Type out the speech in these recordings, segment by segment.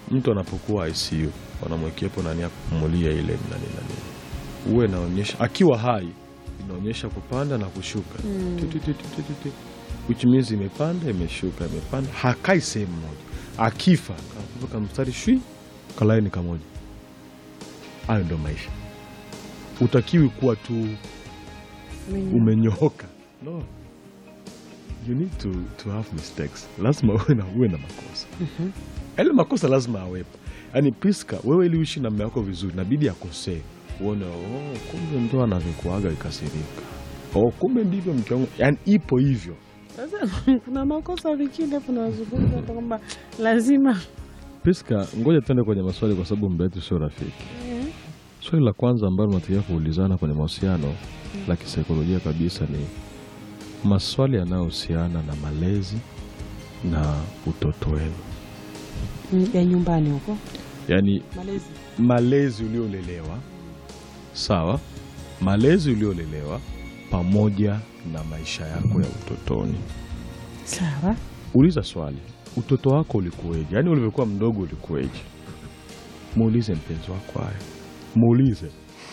mtu anapokuwa ICU wanamwekepo nani ya kupumulia ile nani nani, uwe inaonyesha akiwa hai inaonyesha kupanda na kushuka Mm. Ti, ti, ti, ti, ti, ti, ti. which means imepanda imeshuka imepanda, hakai sehemu moja. Akifa kakupa kamstari shwi kalaini kamoja. Hayo ndo maisha. Utakiwi kuwa tu Mwenye- umenyooka no you need to, to have mistakes lazima uwe na, uwe na makosa Mhm. yale makosa lazima awepo yaani Priska wewe ili uishi na mume wako vizuri nabidi akosee uone oh, kumbe ndo anavyokuaga ikasirika oh, kumbe ndivyo mke wangu yaani ipo hivyo Sasa kuna makosa vingine tunazungumza hata kwamba lazima Priska ngoja tuende kwenye maswali kwa sababu muda wetu sio rafiki Eh, swali la kwanza ambalo tunatakiwa kuulizana kwenye mahusiano la kisaikolojia kabisa ni maswali yanayohusiana na malezi na utoto wenu mm, ya nyumbani huko yaani malezi malezi uliolelewa sawa malezi uliolelewa pamoja na maisha yako ya utotoni sawa uliza swali utoto wako ulikuweje yaani ulivyokuwa mdogo ulikuweje muulize mpenzi wako haya muulize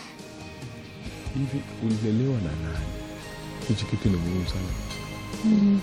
hivi ulilelewa na nani hichi kitu ni muhimu sana Mm,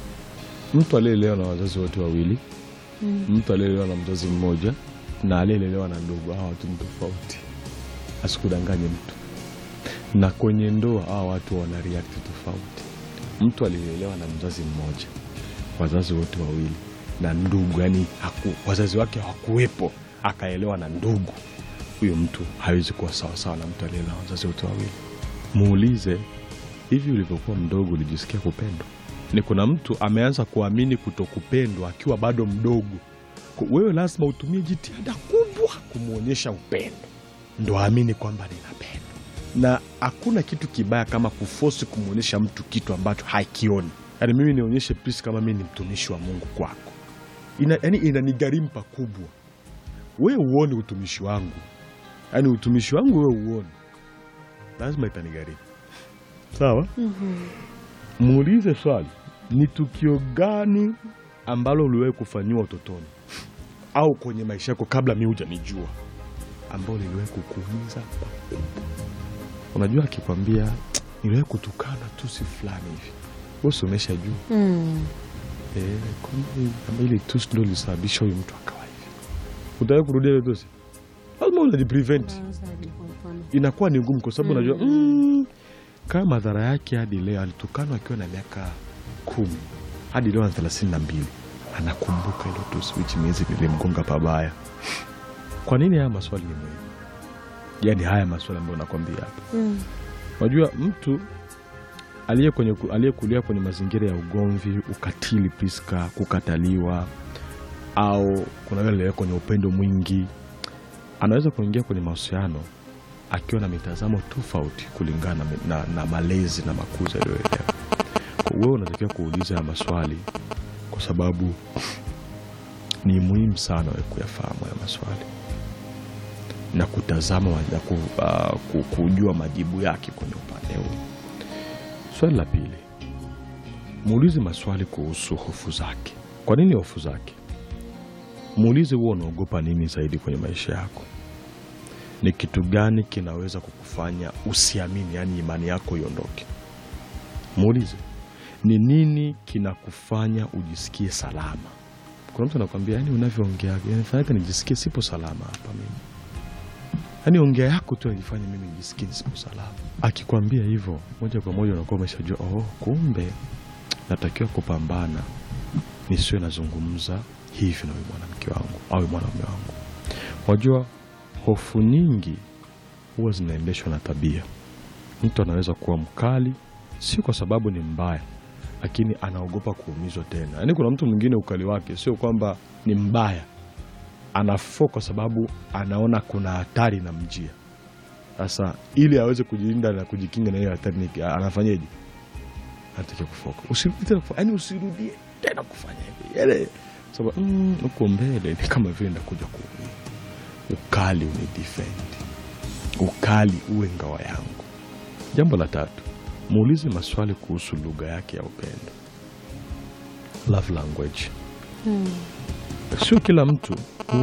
mtu aliyelelewa na wazazi wote wawili mm. mtu aliyelelewa na mzazi mmoja na aliyelelewa na ndugu hawa watu ni tofauti asikudanganye mtu na kwenye ndoa hawa watu wana react tofauti mtu aliyelelewa na mzazi mmoja wazazi wote wawili na ndugu yani haku, wazazi wake hawakuwepo akaelewa na ndugu huyo mtu hawezi kuwa sawasawa na mtu aliyelelewa na wazazi wote wawili muulize hivi ulivyokuwa mdogo ulijisikia kupendwa ni kuna mtu ameanza kuamini kutokupendwa akiwa bado mdogo Kwa- wewe lazima utumie jitihada kubwa kumwonyesha upendo ndo aamini kwamba ninapendwa na hakuna kitu kibaya kama kufosi kumwonyesha mtu kitu ambacho hakioni yaani mimi nionyeshe pisi kama mimi ni mtumishi wa mungu kwako ina, yani inanigharimu pakubwa wewe uone utumishi wangu yaani utumishi wangu wewe uone lazima itanigharimu sawa Mhm. muulize swali ni tukio gani ambalo uliwahi kufanyiwa utotoni au kwenye maisha yako kabla mi hujanijua ambao liliwahi kukuumiza pakubwa unajua akikwambia niliwahi kutukana tusi fulani hivi usi umeshajua Mm. Eh, kwani kama ile tusi ndo lisababisha huyu mtu akawa hivi utawahi kurudia ile tusi lazima unajiprevent Unaanzaje kwa mfano? inakuwa ni ngumu kwa sababu Mm. unajua mm, kama madhara yake hadi leo alitukanwa akiwa na miaka kumi hadi leo ana thelathini na mbili anakumbuka ilo tusi which means lilimgonga pabaya kwa nini haya maswali ni muhimu yaani haya maswali ambayo nakwambia hapa Mm. unajua mtu aliye kwenye aliyekulia kwenye mazingira ya ugomvi ukatili piska kukataliwa au kuna yule aliye kwenye upendo mwingi anaweza kuingia kwenye mahusiano akiwa na mitazamo tofauti kulingana na, na, na malezi na makuzi aliyoelewa Kwa wewe unatakiwa kuuliza haya maswali kwa sababu ni muhimu sana wewe kuyafahamu haya maswali na kutazama na ku, uh, ku- kujua majibu yake kwenye upande huu. Swali la pili, muulize maswali kuhusu hofu zake. Kwa nini hofu zake? Muulize huwa unaogopa nini zaidi kwenye maisha yako. Ni kitu gani kinaweza kukufanya usiamini, yaani imani yako iondoke? Muulize ni nini kinakufanya ujisikie salama. Kuna mtu anakwambia, yani unavyoongea inafanyaka nijisikie sipo salama hapa mimi yaani ongea yako tu anajifanya mimi nijisikie sipo salama. Akikwambia hivyo moja kwa moja unakuwa umeshajua oh, kumbe natakiwa kupambana nisiwe nazungumza hivi na huyu mwanamke wangu au huyu mwanaume wangu. Wajua, hofu nyingi huwa zinaendeshwa na tabia. Mtu anaweza kuwa mkali, sio kwa sababu ni mbaya, lakini anaogopa kuumizwa tena. Yaani kuna mtu mwingine ukali wake sio kwamba ni mbaya, anafo kwa sababu anaona kuna hatari na mjia. Sasa ili aweze kujilinda na kujikinga na hiyo hatari, ni- anafanyeje? Anatakiwa kufoka, usirudie tena kufa- yaani usirudie tena kufanya hivi, yaani sababu mm, huko mbele ni kama vile ndakuja kuumia. Ukali uni defend, ukali uwe ngawa yangu. Jambo la tatu, muulize maswali kuhusu lugha yake ya upendo, love language. Mm. Sio kila mtu